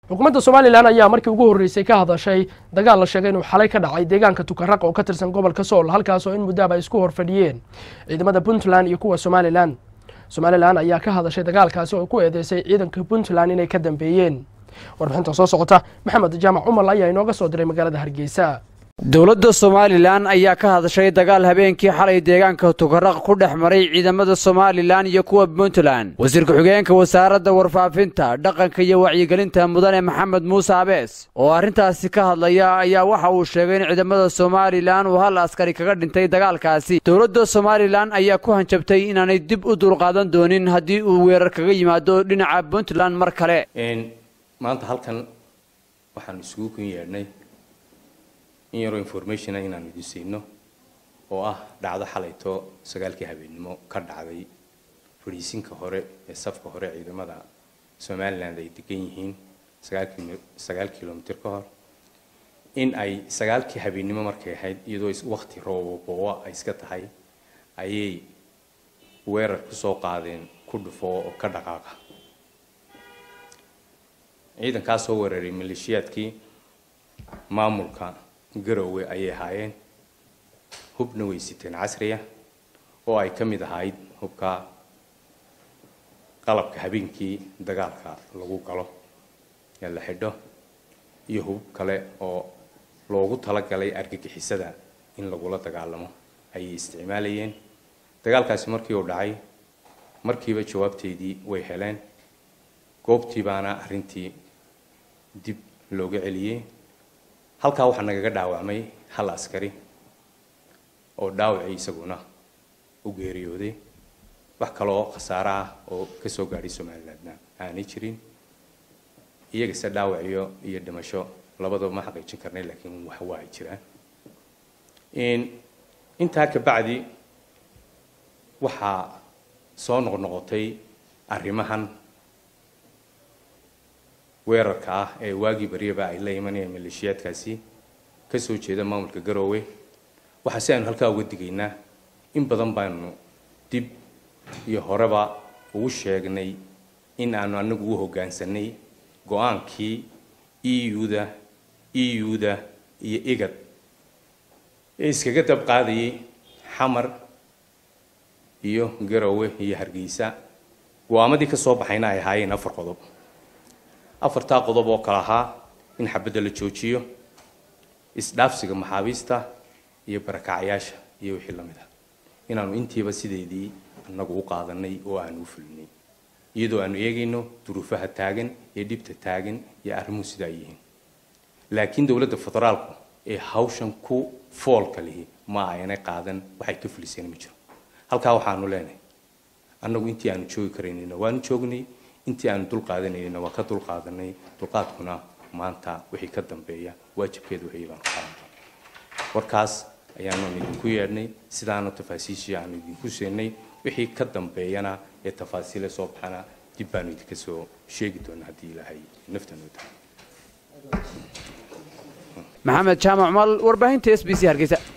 xukuumadda somalilan ayaa markii ugu horreysay ka hadashay dagaal la sheegay inuu xalay ka dhacay deegaanka tukaraq oo ka tirsan gobolka sool halkaasoo in muddaaba ay isku horfadhiyeen ciidamada puntland iyo kuwa somalilan somalilan ayaa ka hadashay dagaalkaasi oo ku eedeysay ciidanka puntland inay ka dambeeyeen warbixinta soo socota maxamed jaamac cumar ayaa inooga soo diray magaalada hargeysa dowladda somalilan ayaa ka hadashay dagaal habeenkii xalay deegaanka tukaraq ku dhex maray ciidamada somalilan iyo kuwa puntland wasiir ku-xigeenka wasaaradda warfaafinta dhaqanka iyo wacyigelinta mudane maxamed muuse abees oo arrintaasi ka hadlaya ayaa waxa uu sheegay in ciidamada somalilan uu hal askari kaga dhintay dagaalkaasi dowladda somalilan ayaa ku hanjabtay inaanay dib u dulqaadan doonin haddii uu weerar kaga yimaado dhinaca puntland mar kale maanta halkan waxaan isugu kun yeedhnay in yaroo informationa inaanu idin siino oo ah dhacdo xalayto sagaalkii habeennimo ka dhacday fadhiisinka hore ee safka hore ciidamada somaliland ay degan yihiin sagaal kilomitr ka hor in ay sagaalkii habeennimo markay ahayd iyadoo wakti rooboboowa ay iska tahay ayay weerar kusoo qaadeen ku dhufo oo ka dhaqaaqa ciidankaa soo weeraray maleeshiyaadkii maamulka garowe ayay ahaayeen hubna way siteen casriya oo ay ka mid ahayd hubka qalabka habeenkii dagaalka lagu galo ee la xidho iyo hub kale oo loogu talagalay argagixisada in lagula dagaalamo ayay isticmaalayeen dagaalkaasi markii uu dhacay markiiba jawaabteedii way heleen goobtii baana arrintii dib looga celiyey halkaa waxaa nagaga dhaawacmay hal askari oo dhaawacii isaguna u geeriyooday wax kaloo khasaaro ah oo kasoo gaadhay somalilandna aanay jirin iyagase dhaawaciyo iyo dhimasho labadaba ma xaqiijin karnay laakiin wax waa ay jiraan intaa kabacdi waxaa soo noqnoqotay arrimahan weerarka ah ee waagii baryaba ay la imanayaan maleeshiyaadkaasi kasoo jeeda maamulka garoowe waxaa si aynu halkaa uga digaynaa in badan baanu dib iyo horeba ugu sheegnay in aanu anagu u hoggaansanay go-aankii eu-da eu-da iyo igad ee iskaga dab qaadayay xamar iyo garoowe iyo hargeysa go-aamadii ka soo baxayna ay ahaayeen afar qodob afartaa qodob oo kale ahaa in xabadda la joojiyo isdhaafsiga maxaabiista iyo barakacyaasha iyo wixii lamid ah inaanu intiiba sideedii annagu u qaadanay oo aanu u fulinay iyadoo aanu eegayno duruufaha taagan ee dhibta taagan iyo arrimuhu sidaa yihiin laakiin dowladda federaalku ee hawshan ku foolka lihi ma aynay qaadan waxay ka fuliseen ma jiro halkaa waxaanu leenahay annagu intii aanu joogi karaynayna waanu joognay intii aanu dul qaadanayna waa ka dul qaadanay dulqaadkuna maanta wixii ka dambeeya waajibkeeda wixii baanu qaadana warkaas ayaanu idinku yeedhnay sidaanu tafaasiishii aanu idinku siinay wixii ka dambeeyana ee tafaasiile soo baxana dib baanu idinka soo sheegi doonaa haddii ilaahay naftanoo tahay maxamed jaamac mal warbaahinta s b c hargeysa